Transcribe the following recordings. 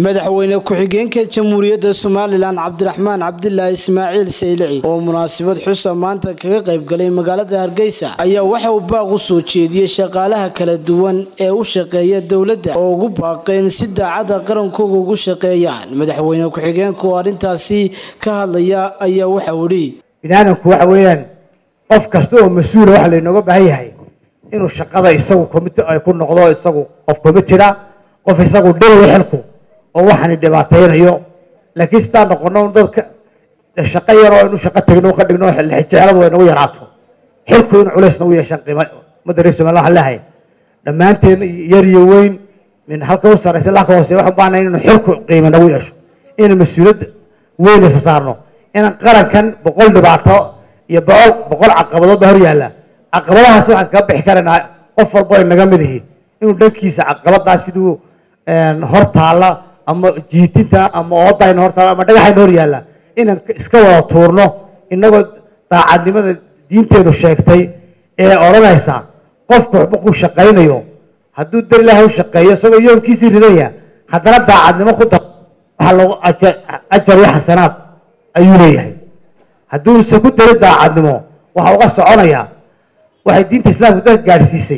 madaxweyne ku-xigeenka jamhuuriyadda somalilan cabdiraxmaan cabdilaahi ismaaciil saylici oo munaasabad xusa maanta kaga qaybgalay magaalada hargeysa ayaa waxa uu baaq u soo jeediyey shaqaalaha kala duwan ee u shaqeeya dowladda oo ugu baaqeen si daacada qarankooga ugu shaqeeyaan madaxweyne ku-xigeenka oo arrintaasi ka hadlaya ayaa waxauu idhi biniaadamku waxa weeyaan qof kasta oo mas-uula waxa laynooga baahan yahay inuu shaqada isagu comit ay ku noqdo isagu qof commitida qof isagu dhinayo xilku oo waxaani dhibaataynayo laakiin sidaa noqono dadka shaqo yaroo inu shaqo tagno ka dhigno jeceladu way nagu yaraato xilku in culays nagu yeeshaan qiima ummadda reer somaliya waxaan leehay dhammaanteen yar iyo weyn min halka u sarraysa ilaa ka hoose waxaan baahnahay inuu xilku qiima nagu yeesho inaan mas-uuliyad weyn isa saarno inaan qarankan boqol dhibaato iyo boqol boqol caqabadood baa hor yaalla caqabadahaas waxaan kaga bixi karaynaa qof walba ay naga mid yihiin inuu dhankiisa caqabadaas siduu hor taalla ama jiitinta ama oodayna hor taalla ama dhagaxayna hor yaalla inaan iska wada tuurno inagoo daacadnimada diinteedu sheegtay ee odhanaysa qofku waxba ku shaqaynayo hadduu dar ilaahay u shaqeeyo isagoo yoomkiisii ridaya haddana daacadnimo ku dar waxaa lagu ajar iyo xasanaad ayuu leeyahay hadduuse ku darin daacadnimo waxa uga soconayaa waxay diinta islaamku dadka gaadhsiisay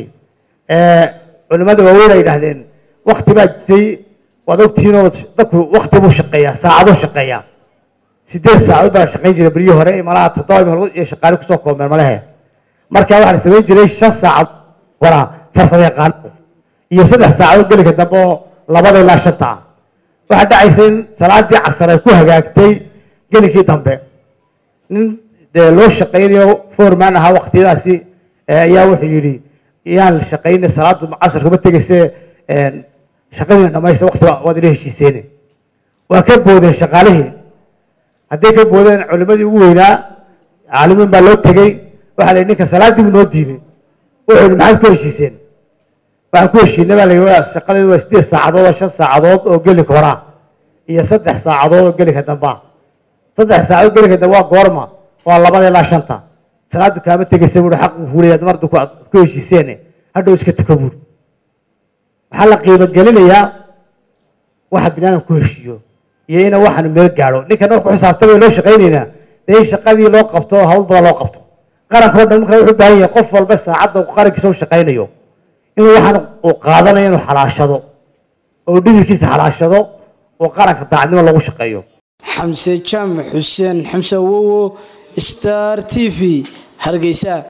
culimada waaweyn ay yidhaahdeen wakti baa jirtay waad ogtihiin oo dadku wakti buu shaqeeyaa saacaduu shaqeeyaa sideed saacadood baa la shaqayn jiray beryihii hore malaha toddoba maalmood iyo shaqaale kusoo koobmeen malehe markaa waxaa la samayn jiray shan saacad waraa farsamo yaqaano iyo saddex saacadood gelinka dambe oo labada ilaa shanta ah waxaa dhacaysa in salaadii casar ay ku hagaagtay gelinkii dambe nin dee loo shaqaynayo foreman ahaa waktiyadaasi ayaa wuxuu yidhi yaan shaqaynay salaadu casar kuma tegayse shaqadiina dhamaysta wakti waad ila heshiiseen waa ka boodeen shaqaalihii hadday ka boodeen culimadii ugu weynaa caalimiin baa loo tegey waxaa la yidhi ninka salaadii buu noo diiday wuxuu yidhi maxaad ku heshiiseen waxaan ku heshiinay baa la yidhi shaqadeedu waa sideed saacadood oo shan saacadood oo gelinka horaa iyo saddex saacadood oo gelinka dambaa saddex saacadood gelinka dambe waa goorma waa labada ilaa shanta salaadu kaama tegaysa buui xaq uu fuulaya mardu ku heshiiseen hadhow iska tuko buuri waxaa la qiimo gelinayaa waxa binaadam ku heshiiyo iyo ina waxaanu meel gaadho ninkan wax ku xisaabtama loo shaqaynaynaa dee in shaqadii loo qabto hawl badan loo qabto qaranka o dhan markaa wuxuu baahan yahay qof walba saacadda qarankiisa u shaqaynayo inuu waxaan uu qaadanayo inuu xalaashado oo dhididkiisa xalaashado oo qaranka daacadnimo lagu shaqeeyo xamse jaamac xuseen xamse awowo star t v hargeysa